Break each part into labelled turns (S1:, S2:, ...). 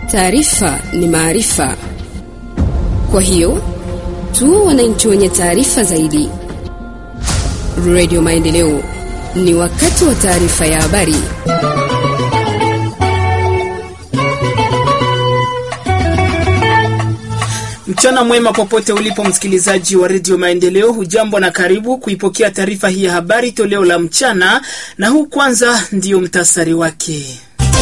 S1: Taarifa ni maarifa, kwa hiyo tuwe wananchi wenye taarifa zaidi. Radio Maendeleo, ni wakati wa taarifa ya habari.
S2: Mchana mwema popote ulipo msikilizaji wa redio Maendeleo, hujambo na karibu kuipokea taarifa hii ya habari toleo la mchana, na huu kwanza ndiyo mtasari wake.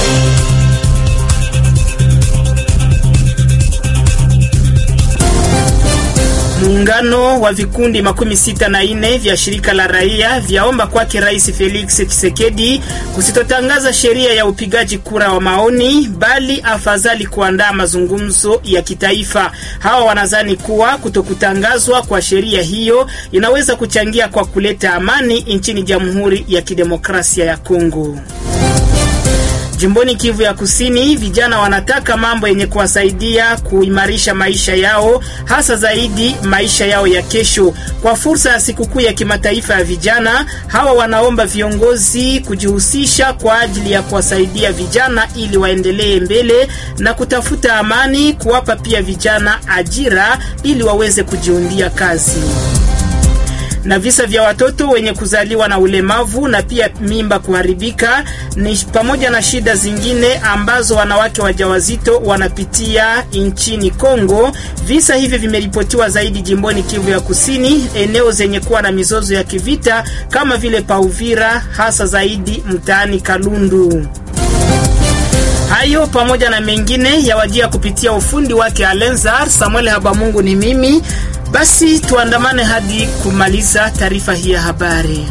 S2: Muungano wa vikundi makumi sita na nne vya shirika la raia vyaomba kwake Rais Felix Tshisekedi kusitotangaza sheria ya upigaji kura wa maoni, bali afadhali kuandaa mazungumzo ya kitaifa. Hawa wanadhani kuwa kutokutangazwa kwa sheria hiyo inaweza kuchangia kwa kuleta amani nchini Jamhuri ya Kidemokrasia ya Kongo. Jimboni Kivu ya Kusini, vijana wanataka mambo yenye kuwasaidia kuimarisha maisha yao, hasa zaidi maisha yao ya kesho. Kwa fursa ya sikukuu ya kimataifa ya vijana, hawa wanaomba viongozi kujihusisha kwa ajili ya kuwasaidia vijana ili waendelee mbele na kutafuta amani, kuwapa pia vijana ajira ili waweze kujiundia kazi na visa vya watoto wenye kuzaliwa na ulemavu na pia mimba kuharibika ni pamoja na shida zingine ambazo wanawake wajawazito wanapitia nchini Kongo. Visa hivi vimeripotiwa zaidi jimboni Kivu ya Kusini, eneo zenye kuwa na mizozo ya kivita kama vile Pauvira, hasa zaidi mtaani Kalundu. Hayo pamoja na mengine yawajia kupitia ufundi wake Alenzar Samuel Habamungu. Ni mimi basi, tuandamane hadi kumaliza taarifa hii ya habari.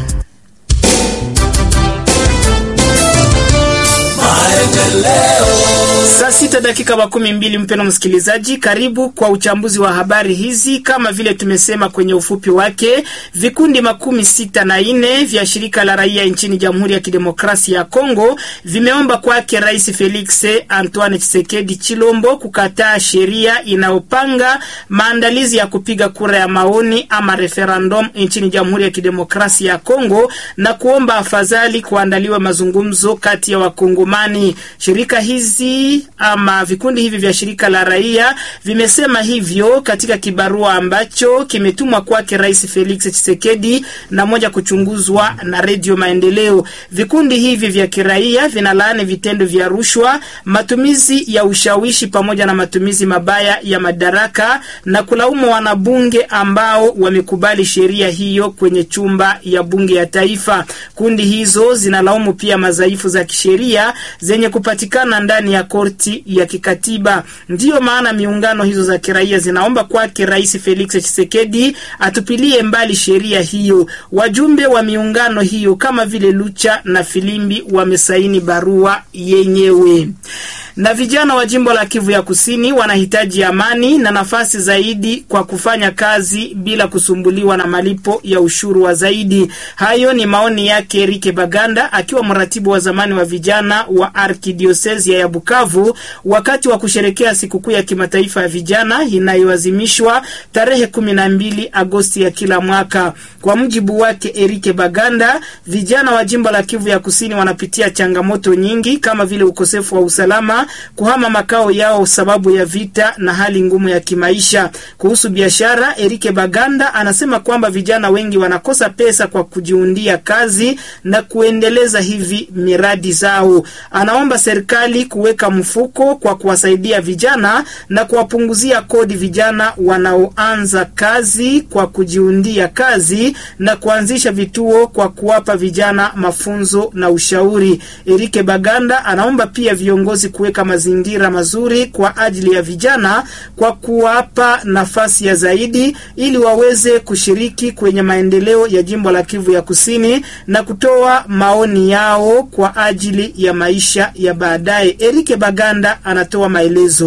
S2: Saa sita dakika makumi mbili. Mpeno msikilizaji, karibu kwa uchambuzi wa habari hizi. Kama vile tumesema kwenye ufupi wake, vikundi makumi sita na nne vya shirika la raia nchini Jamhuri ya Kidemokrasia ya Kongo vimeomba kwake Rais Felix Antoine Tshisekedi Chilombo kukataa sheria inayopanga maandalizi ya kupiga kura ya maoni ama referendum nchini Jamhuri ya Kidemokrasia ya Kongo na kuomba afadhali kuandaliwa mazungumzo kati ya Wakongomani. Shirika hizi ama vikundi hivi vya shirika la raia vimesema hivyo katika kibarua ambacho kimetumwa kwake Rais Felix Tshisekedi na moja kuchunguzwa na Redio Maendeleo. Vikundi hivi vya kiraia vinalaani vitendo vya rushwa, matumizi ya ushawishi pamoja na matumizi mabaya ya madaraka na kulaumu wanabunge ambao wamekubali sheria hiyo kwenye chumba ya bunge ya taifa. Kundi hizo zinalaumu pia madhaifu za kisheria zenye kupatikana ndani ya korti ya kikatiba. Ndiyo maana miungano hizo za kiraia zinaomba kwake Rais Felix Tshisekedi atupilie mbali sheria hiyo. Wajumbe wa miungano hiyo kama vile Lucha na Filimbi wamesaini barua yenyewe na vijana wa jimbo la Kivu ya Kusini wanahitaji amani na nafasi zaidi kwa kufanya kazi bila kusumbuliwa na malipo ya ushuru wa zaidi. Hayo ni maoni yake Erike Baganda akiwa mratibu wa zamani wa vijana wa Arkidiosesia ya Bukavu wakati wa kusherekea sikukuu ya kimataifa ya vijana inayoazimishwa tarehe kumi na mbili Agosti ya kila mwaka. Kwa mujibu wake Erike Baganda, vijana wa jimbo la Kivu ya Kusini wanapitia changamoto nyingi kama vile ukosefu wa usalama kuhama makao yao sababu ya vita na hali ngumu ya kimaisha. Kuhusu biashara, Erike Baganda anasema kwamba vijana wengi wanakosa pesa kwa kujiundia kazi na kuendeleza hivi miradi zao. Anaomba serikali kuweka mfuko kwa kuwasaidia vijana na kuwapunguzia kodi vijana wanaoanza kazi kwa kujiundia kazi na kuanzisha vituo kwa kuwapa vijana mafunzo na ushauri. Erike Baganda anaomba pia viongozi kuweka mazingira mazuri kwa ajili ya vijana kwa kuwapa nafasi ya zaidi ili waweze kushiriki kwenye maendeleo ya jimbo la Kivu ya Kusini na kutoa maoni yao kwa ajili ya maisha ya baadaye. Erike Baganda anatoa maelezo.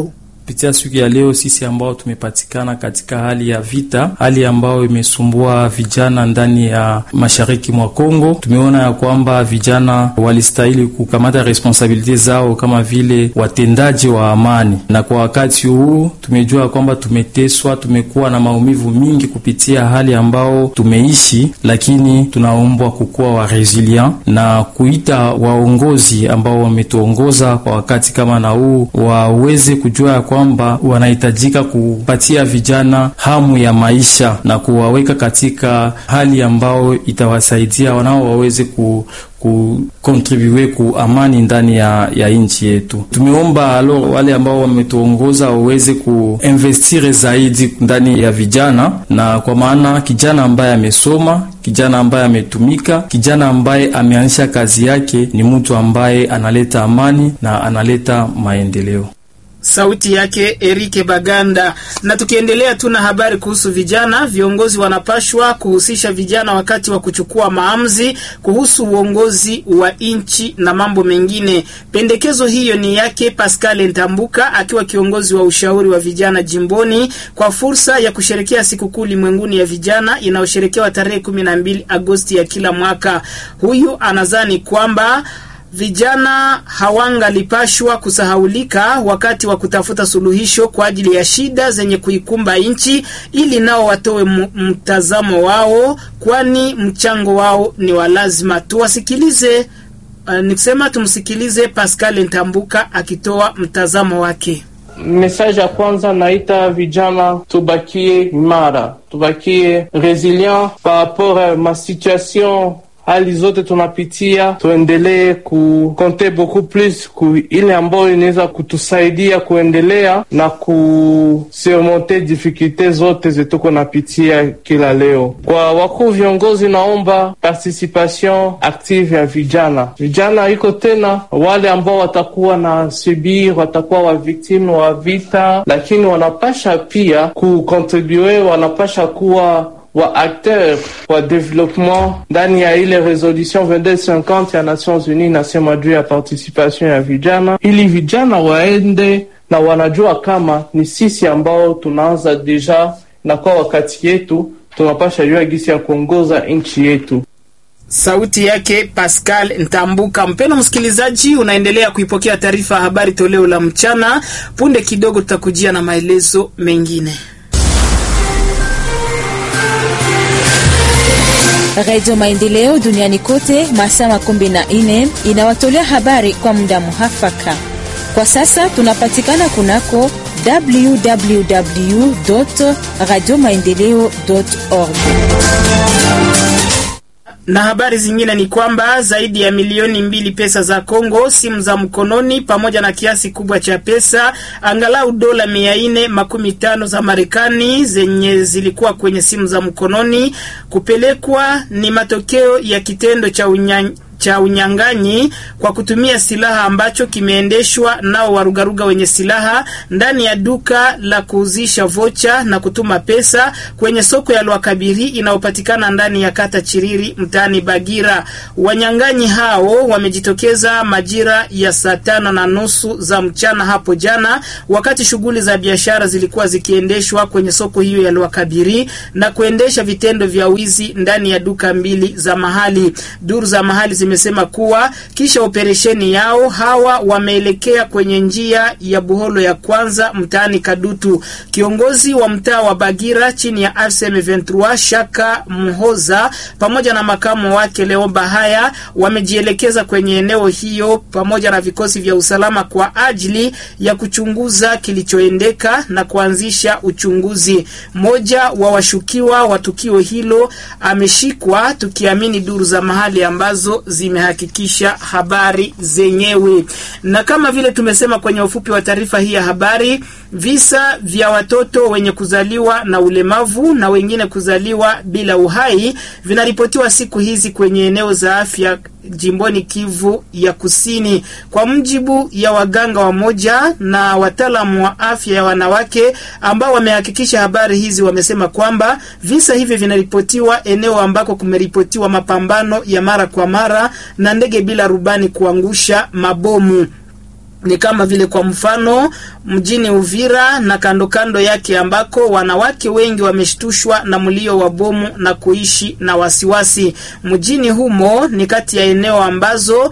S3: kupitia siku ya leo, sisi ambao tumepatikana katika hali ya vita, hali ambayo imesumbua vijana ndani ya mashariki mwa Kongo, tumeona ya kwamba vijana walistahili kukamata responsabilite zao kama vile watendaji wa amani, na kwa wakati huu tumejua kwamba tumeteswa, tumekuwa na maumivu mingi kupitia hali ambao tumeishi, lakini tunaombwa kukuwa wa resilient na kuita waongozi ambao wametuongoza kwa wakati kama na huu waweze kujua ya kwamba wanahitajika kupatia vijana hamu ya maisha na kuwaweka katika hali ambao itawasaidia wanao waweze ku kukontribue ku amani ndani ya, ya nchi yetu. Tumeomba alo wale ambao wametuongoza waweze kuinvestire zaidi ndani ya vijana, na kwa maana kijana ambaye amesoma, kijana ambaye ametumika, kijana ambaye ameanzisha kazi yake ni mtu ambaye analeta amani na analeta maendeleo.
S2: Sauti yake Erike Baganda. Na tukiendelea tu na habari kuhusu vijana, viongozi wanapashwa kuhusisha vijana wakati wa kuchukua maamuzi kuhusu uongozi wa nchi na mambo mengine. Pendekezo hiyo ni yake Pascal Ntambuka akiwa kiongozi wa ushauri wa vijana jimboni kwa fursa ya kusherekea sikukuu ulimwenguni ya vijana inayosherekewa tarehe 12 Agosti ya kila mwaka. Huyu anadhani kwamba vijana hawangalipashwa kusahaulika wakati wa kutafuta suluhisho kwa ajili ya shida zenye kuikumba nchi, ili nao watoe mtazamo wao, kwani mchango wao ni wa lazima. Tuwasikilize. Uh, nikusema tumsikilize Pascal Ntambuka akitoa mtazamo wake.
S4: Message ya kwanza naita vijana tubakie imara, tubakie resilient par rapport à ma situation hali zote tunapitia, tuendelee kukonte beaucoup plus ku ile ambayo inaweza kutusaidia kuendelea na kusurmonte difficulte zote zetuko napitia kila leo. Kwa wakuu viongozi, naomba participation active ya vijana. Vijana iko tena wale ambao watakuwa na subir, watakuwa wa victime wa vita, lakini wanapasha pia kukontribue, wanapasha kuwa wa acteur wa development ndani ya ile resolution 2250 ya Nations Unies nasema juu ya participation ya vijana, ili vijana waende na wanajua kama ni sisi ambao tunaanza deja, na kwa wakati yetu tunapasha jua gisi ya kuongoza nchi yetu.
S2: Sauti yake Pascal Ntambuka. Mpendo msikilizaji, unaendelea kuipokea taarifa ya habari toleo la mchana. Punde kidogo tutakujia na maelezo mengine.
S5: Radio Maendeleo duniani kote masaa makumi na nne inawatolea habari kwa muda muhafaka. Kwa sasa tunapatikana kunako www radio maendeleo org
S2: na habari zingine ni kwamba zaidi ya milioni mbili pesa za Kongo, simu za mkononi, pamoja na kiasi kubwa cha pesa angalau dola mia nne makumi tano za Marekani zenye zilikuwa kwenye simu za mkononi kupelekwa ni matokeo ya kitendo cha unya cha unyang'anyi kwa kutumia silaha ambacho kimeendeshwa nao warugaruga wenye silaha ndani ya duka la kuuzisha vocha na kutuma pesa kwenye soko ya Lwakabiri inayopatikana ndani ya kata Chiriri mtaani Bagira. Wanyang'anyi hao wamejitokeza majira ya saa tano na nusu za mchana hapo jana, wakati shughuli za biashara zilikuwa zikiendeshwa kwenye soko hiyo ya Lwakabiri na kuendesha vitendo vya wizi ndani ya duka mbili za mahali. Duru za mahali zimesema kuwa kisha operesheni yao hawa wameelekea kwenye njia ya Buholo ya kwanza mtaani Kadutu. Kiongozi wa mtaa wa Bagira chini ya RCM 23 Shaka Mhoza pamoja na makamu wake Leo Bahaya wamejielekeza kwenye eneo hiyo pamoja na vikosi vya usalama kwa ajili ya kuchunguza kilichoendeka na kuanzisha uchunguzi. Mmoja wa washukiwa wa tukio hilo ameshikwa, tukiamini duru za mahali ambazo zimehakikisha habari zenyewe. Na kama vile tumesema kwenye ufupi wa taarifa hii ya habari, visa vya watoto wenye kuzaliwa na ulemavu na wengine kuzaliwa bila uhai vinaripotiwa siku hizi kwenye eneo za afya jimboni Kivu ya Kusini. Kwa mjibu ya waganga wa moja na wataalamu wa afya ya wanawake ambao wamehakikisha habari hizi, wamesema kwamba visa hivi vinaripotiwa eneo ambako kumeripotiwa mapambano ya mara kwa mara na ndege bila rubani kuangusha mabomu ni kama vile kwa mfano mjini Uvira na kando kando yake ambako wanawake wengi wameshtushwa na mlio wa bomu na kuishi na wasiwasi. Mjini humo ni kati ya eneo ambazo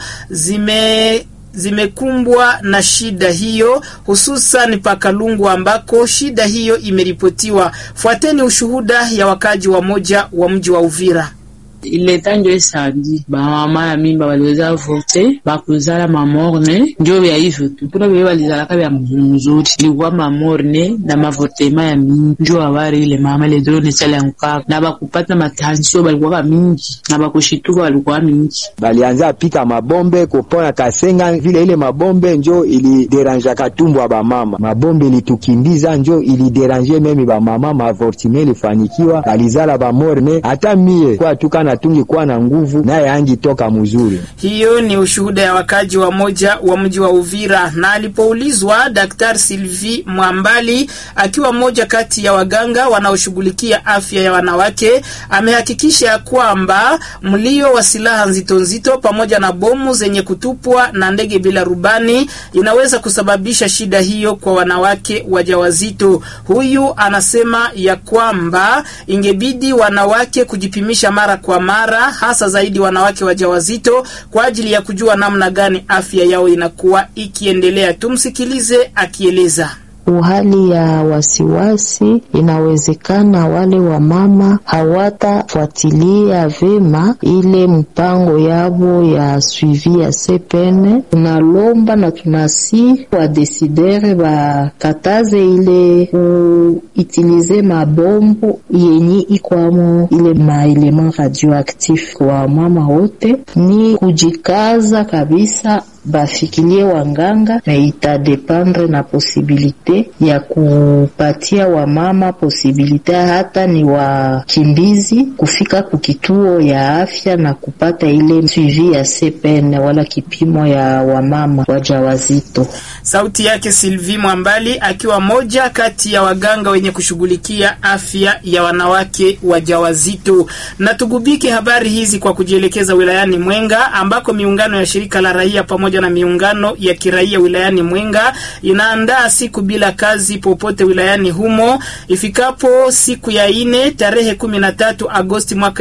S2: zime zimekumbwa na shida hiyo, hususan Pakalungu ambako shida hiyo imeripotiwa. Fuateni ushuhuda ya wakaji wa moja wa mji wa Uvira.
S6: ileta njo esandi bamama ya mimba baliweza avorte bakuzala mamorne njo vya hivyo tu kuna vile balizalaka vya mzuri ilikuwa mamorne na mavortema ya mingi njo awari ile mama ile drone chaliankaka na bakupata matansio balikuwaka mingi na bakushituka balikuwa mingi
S7: balianza pika mabombe kupona Kasenga, vile ile mabombe njo ilideranjaka tumbo ya bamama. Mabombe ilitukimbiza njo ilideranje memi bamama, maavortime ilifanikiwa, balizala bamorne. Hata mie kwa tuka na tungi kuwa na nguvu naye angi toka mzuri.
S2: Hiyo ni ushuhuda ya wakaji wa moja wa mji wa Uvira. Na alipoulizwa Daktari Sylvie Mwambali, akiwa mmoja kati ya waganga wanaoshughulikia afya ya wanawake, amehakikisha ya kwamba mlio wa silaha nzito nzito pamoja na bomu zenye kutupwa na ndege bila rubani inaweza kusababisha shida hiyo kwa wanawake wajawazito. Huyu anasema ya kwamba ingebidi wanawake kujipimisha mara kwa mara, hasa zaidi wanawake wajawazito kwa ajili ya kujua namna gani afya yao inakuwa ikiendelea. Tumsikilize akieleza.
S8: Uhali ya wasiwasi, inawezekana wale wamama hawatafuatilia vema ile mpango yabo ya suivi ya CPN. Tunalomba na tunasi wadesidere bakataze ile kuitilize mabombo yenye ikwamo ile maelema radioactif. Kwa mama wote ni kujikaza kabisa bafikilie wanganga na itadependre na posibilite ya kupatia wamama posibilite hata ni wakimbizi kufika kukituo ya afya na kupata ile suivi ya CPN wala kipimo ya wamama wajawazito.
S2: Sauti yake Sylvie Mwambali akiwa moja kati ya waganga wenye kushughulikia afya ya wanawake wajawazito. Na tugubike habari hizi kwa kujielekeza wilayani Mwenga ambako miungano ya shirika la raia pamoja na miungano ya kiraia wilayani Mwenga inaandaa siku bila kazi popote wilayani humo ifikapo siku ya ine tarehe 13 Agosti mwaka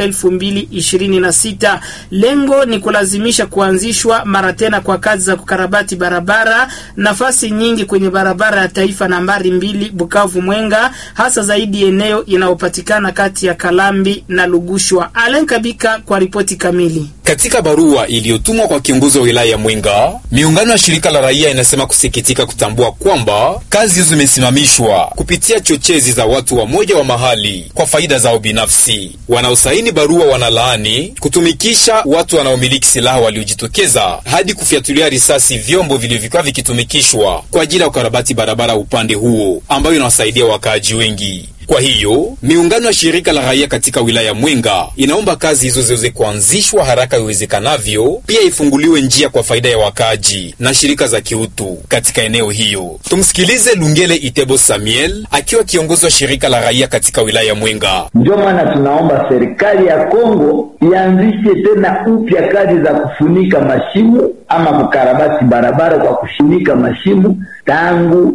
S2: 2026. Lengo ni kulazimisha kuanzishwa mara tena kwa kazi za kukarabati barabara nafasi nyingi kwenye barabara ya taifa nambari mbili Bukavu Mwenga, hasa zaidi eneo inayopatikana kati ya Kalambi na Lugushwa. Alen Kabika kwa ripoti kamili.
S9: Katika barua iliyotumwa kwa kiongozi wa wilaya ya Mwenga, miungano ya shirika la raia inasema kusikitika kutambua kwamba kazi hizo zimesimamishwa kupitia chochezi za watu wa moja wa mahali kwa faida zao binafsi. Wanaosaini barua wanalaani kutumikisha watu wanaomiliki silaha waliojitokeza hadi kufyatulia risasi vyombo vilivyokuwa vikitumikishwa kwa ajili ya ukarabati barabara upande huo, ambayo inawasaidia wakaaji wengi. Kwa hiyo miungano ya shirika la raia katika wilaya Mwenga inaomba kazi hizo ziweze kuanzishwa haraka iwezekanavyo, pia ifunguliwe njia kwa faida ya wakaaji na shirika za kiutu katika eneo hiyo. Tumsikilize Lungele Itebo Samuel akiwa kiongozi wa shirika la raia katika wilaya Mwenga.
S10: Ndio maana tunaomba serikali ya Kongo ianzishe tena upya kazi za kufunika mashimo ama kukarabati barabara kwa kufunika mashimo tangu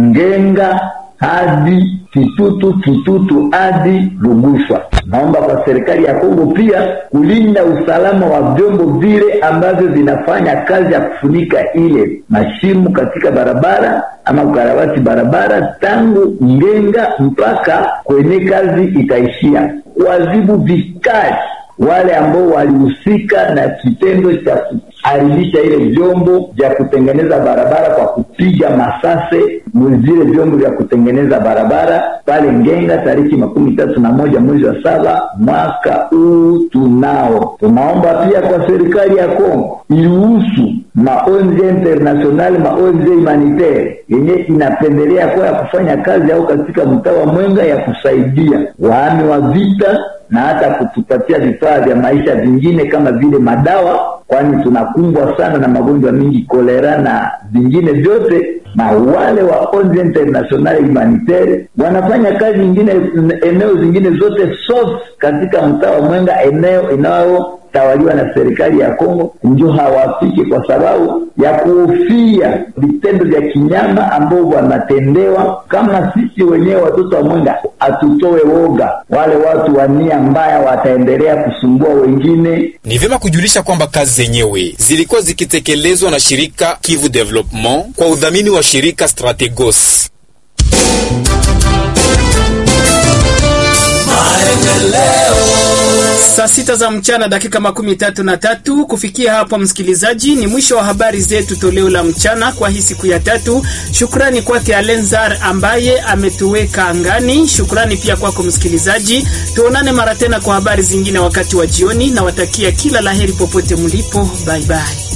S10: Ngenga hadi Kitutu, Kitutu hadi Lugushwa. Naomba kwa serikali ya Kongo pia kulinda usalama wa vyombo vile ambavyo vinafanya kazi ya kufunika ile mashimo katika barabara ama kukarabati barabara tangu Ngenga mpaka kwenye kazi itaishia, kuadhibu vikali wale ambao walihusika na kitendo cha kuharibisha ile vyombo vya kutengeneza barabara kwa kupiga masase vile vyombo vya kutengeneza barabara pale Ngenga tariki makumi tatu na moja mwezi wa saba mwaka huu. Tunao tunaomba pia kwa serikali ya Kongo iruhusu ma ONG international ma ONG humanitaire yenye inapendelea kwa ya kufanya kazi au katika mtaa wa Mwenga ya kusaidia wahami wa vita na hata kutupatia vifaa vya maisha vingine kama vile madawa, kwani tunakumbwa sana na magonjwa mingi, kolera na vingine vyote. Na wale wa ONG international humanitaire wanafanya kazi nyingine eneo zingine zote sof katika mtaa wa Mwenga, eneo tawaliwa na serikali ya Kongo ndio hawafiki kwa sababu ya kuhofia vitendo vya kinyama ambao wanatendewa. Kama sisi wenyewe watoto wa Mwenga hatutoe woga, wale watu wa nia mbaya wataendelea kusumbua wengine.
S9: Ni vyema kujulisha kwamba kazi zenyewe zilikuwa zikitekelezwa na shirika Kivu Development kwa udhamini wa shirika Strategos.
S2: Saa sita za mchana dakika makumi tatu na tatu. Kufikia hapo, msikilizaji, ni mwisho wa habari zetu toleo la mchana kwa hii siku ya tatu. Shukrani kwake Alenzar ambaye ametuweka angani. Shukrani pia kwako msikilizaji. Tuonane mara tena kwa habari zingine wakati wa jioni, na watakia kila laheri popote mlipo. Bye bye.